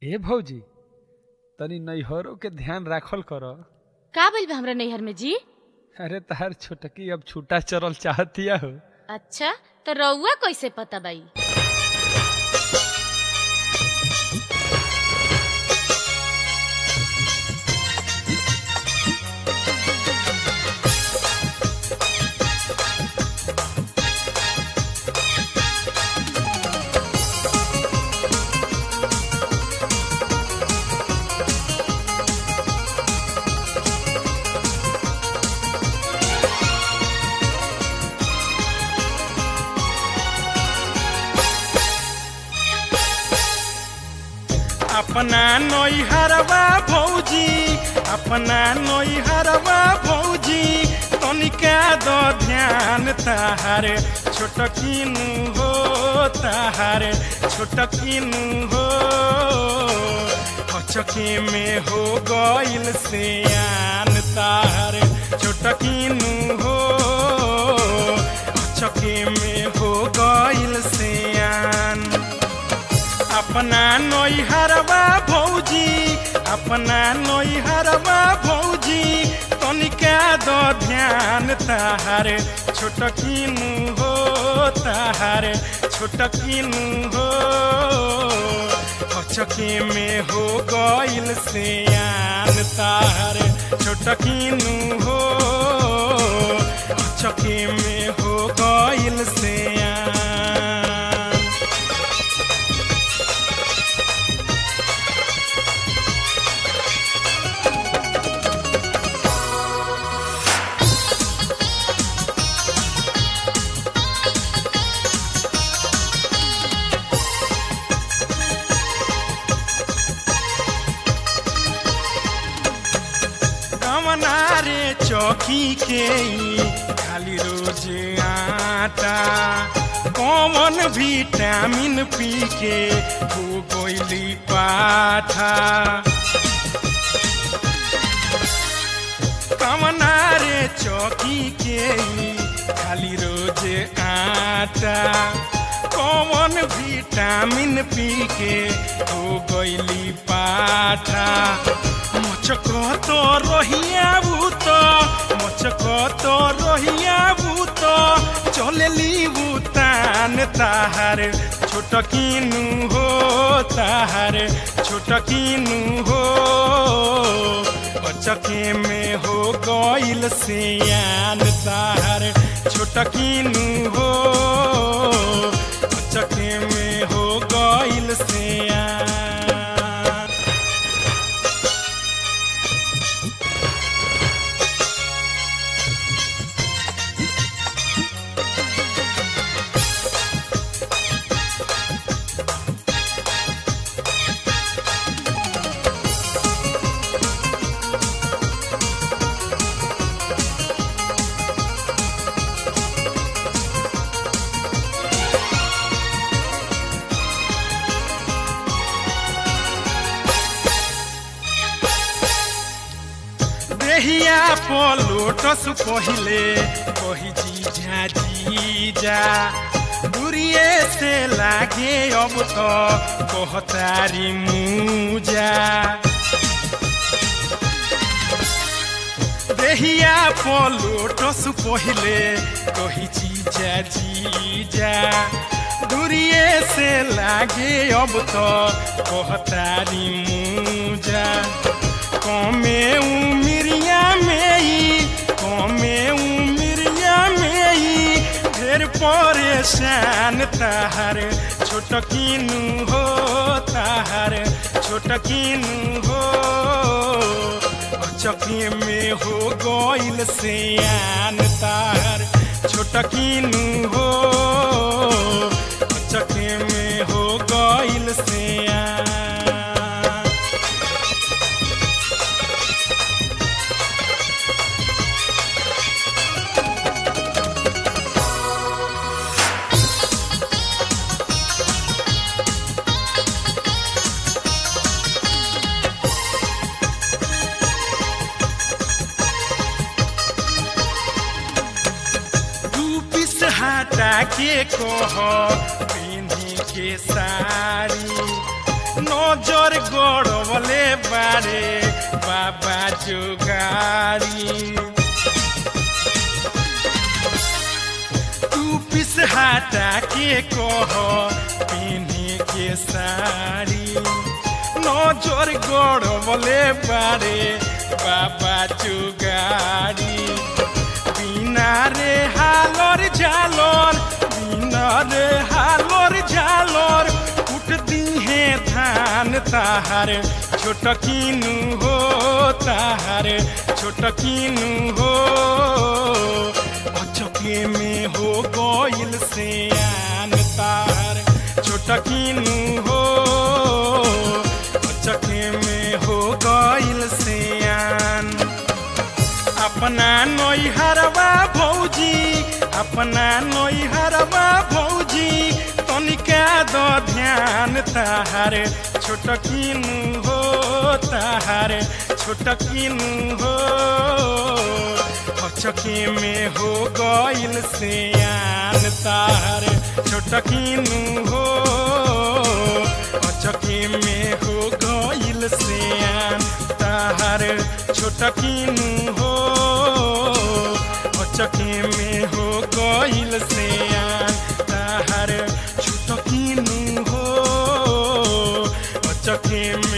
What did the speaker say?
ए भौजी तनी नैहरों के ध्यान राखल कर का भइल बा हमरा नैहर में जी अरे तार छोटकी अब छूटा चरल चाहतिया हो अच्छा तो रउआ कैसे पता बाई अपना नैहरवा भौजी अपना नैहरवा भौजी तनिका दो ध्यान ताहार छोटकिनु हो ताहार छोटकिनु हो हचके में हो गइल सियान ताहार छोटकिनु हो हचके में हो गइल सियान अपना नैहरवा भौजी अपना नैहरवा भौजी तनिका दो ध्यान ताहार छोटकिनु हो ताहार छोटकिनु हो हचके में हो गइल सियान ताहार छोटकिनु हो हचके में हो गइल सियान कमना रे चौकी के ई खाली रोज आटा कौन विटामिन पी के हो गइली पाठा कमना रे चौकी के ई खाली रोज आटा कौन विटामिन पी के हो गइली पाठा मचक तो रहिया भूत मचक तो रहिया भूत चलेली भूतान ताहार छोटकिनु हो ताहार छोटकिनु हो बचके में हो गइल सियान ताहार छोटकिनु हो बचके में हो गइल सियान देहिया पलोटस पहिले कही जीजा जीजा दूरिए से लागे अब तो कहतारी मुजा देहिया पलोटस पहिले कही जीजा जीजा दूरिए से लागे अब तो कहतारी मुजा कमे उमिरिया में ही कमे उमिरिया में ही ढेर परेशान ताहार छोटकिनु हो ताहार छोटकिनु हो चकी में हो गइल सियान ताहार छोटकिनु हो चकी में हो गइल सियान दू पीस हटा के कह पिन्ही के साड़ी नजर गड़वले बारे बाबा जोगारी तू पिस हटा के कह पहने के साड़ी नजर गड़वले बारे बाबा जोगारी बिना रे हालर झालर बिना रे हालर झालर उठ दिहे धान ताहार छोट किनु हो ताहार छोट किनु हो अचके में हो गइल से आन तार छोट किनु हो अचके में हो गइल से आन अपना नैहरवा भौजी अपना नैहरवा भौजी तनिका द ध्यान ताहार छोट किनु हो ताहार छोट किनु हो अचके में हो गइल से आन ताहार छोट किनु हो अचके में हो गइल से आन ताहार छोट किनु हो अचके में हो गइल से आन ताहार छोट किनु हो अचके में